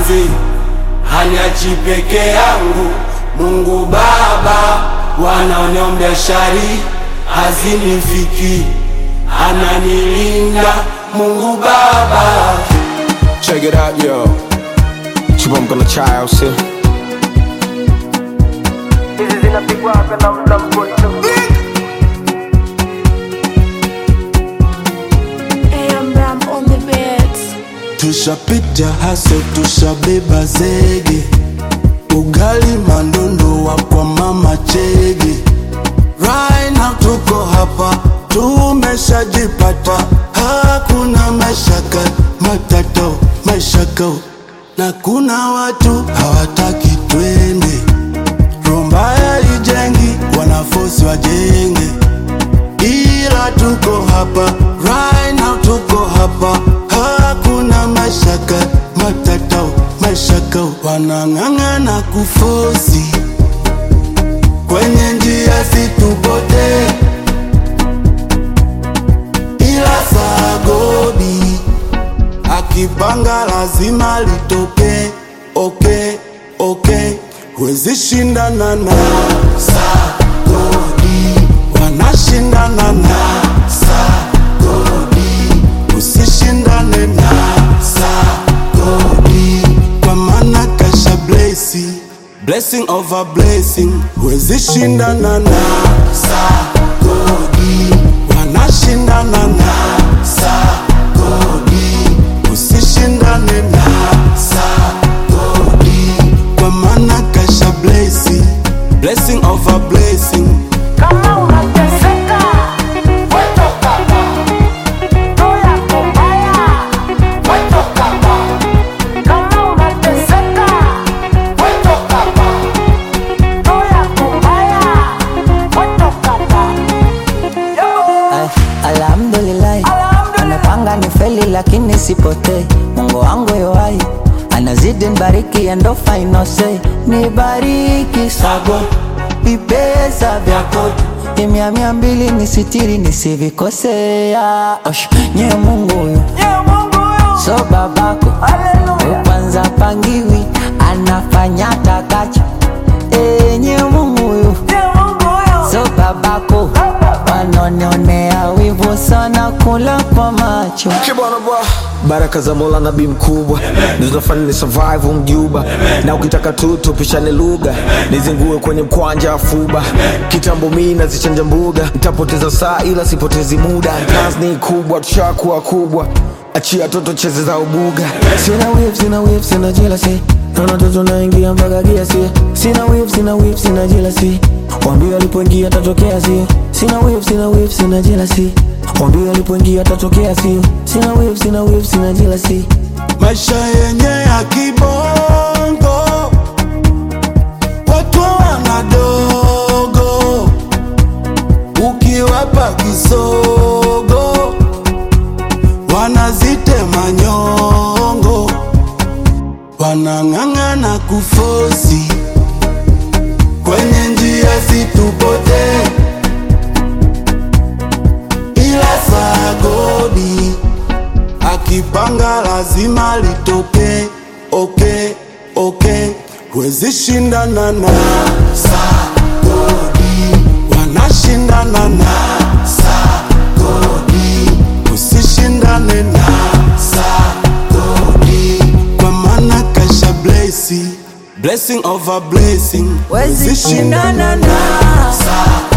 mapenzi haniachi peke yangu. Mungu Baba wanaoniombea shari hazinifiki, ananilinda Mungu Baba. Check it out, yo. Chibomko na chai au sio? hizi zinapigwa na mla mkono AM Ram on the beats. Tushapita haso, tushabeba zege, ugali mandondo wa kwa mama chege. Right now tuko hapa, tumeshajipata, hakuna mashaka matato mashaka, na kuna watu hawataki twende. Roho mbaya ijengi, wanafosi wajenge ila tuko hapa right now, tuko hapa, hakuna mashaka matatao mashaka, wanang'ang'ana kufosi kwenye njia situpote, ila sagodi akipanga lazima litoke. Okay, okay, huwezi shindana na sagodi, wanashindana na sagodi, usishindane na sagodi, kwa maana kasha blesi blessing over blessing, huwezi shindana na sagodi, wanashindana na sagodi, usishindane na sagodi, kwa maana kasha blesi blessing over blessing kama unateseka wetoka hapa roho yako mbaya wetoka hapa kama unateseka wetoka hapa roho yako mbaya wetoka hapa Ay, Alhamdulillah, anapanga ni feli lakini sipotei. Mungu wangu yoai anazidi nibariki, and ndo final say nibariki sago vipesa vyako imia mia mbili nisitiri nisivikosea. Osh, nye Mungu huyu Ye Mungu huyu so babako haleluya upanza pangiwi anafanya takacho enye Mungu huyu Ye Mungu huyu so babako wanonionea wivu sana kula kwa macho Kibwana bwa baraka za Mola nabii mkubwa zinafanya ni survive mjuba, na ukitaka tu tupishane lugha, nizingue kwenye mkwanja afuba. Kitambo mimi nazichanja mbuga, nitapoteza saa ila sipotezi muda. Kazi ni kubwa, tushakuwa kubwa, achia toto cheze za ubuga. Sina whip, sina whip, sina jealousy Naona toto naingia mpaka kiasi Sina whip, sina whip, sina jealousy Wambie alipoingia tatokea sio Sina whip, sina whip, sina jealousy Wambie alipoingia tatokea sio Sina whip, sina whip, sina jealousy maisha yenye ya kibongo, watu wanadogo, ukiwapa kisogo wanazitema nyongo, wanang'ang'ana kufosi kwenye njia situpote, ila sagodi akipanga lazima litoke. Okay, okay, huwezi shindana na sagodi, wanashindana na sagodi, usishindane na sagodi, kwa maana kasha blesi blessing over blessing, Huwezi shindana na sagodi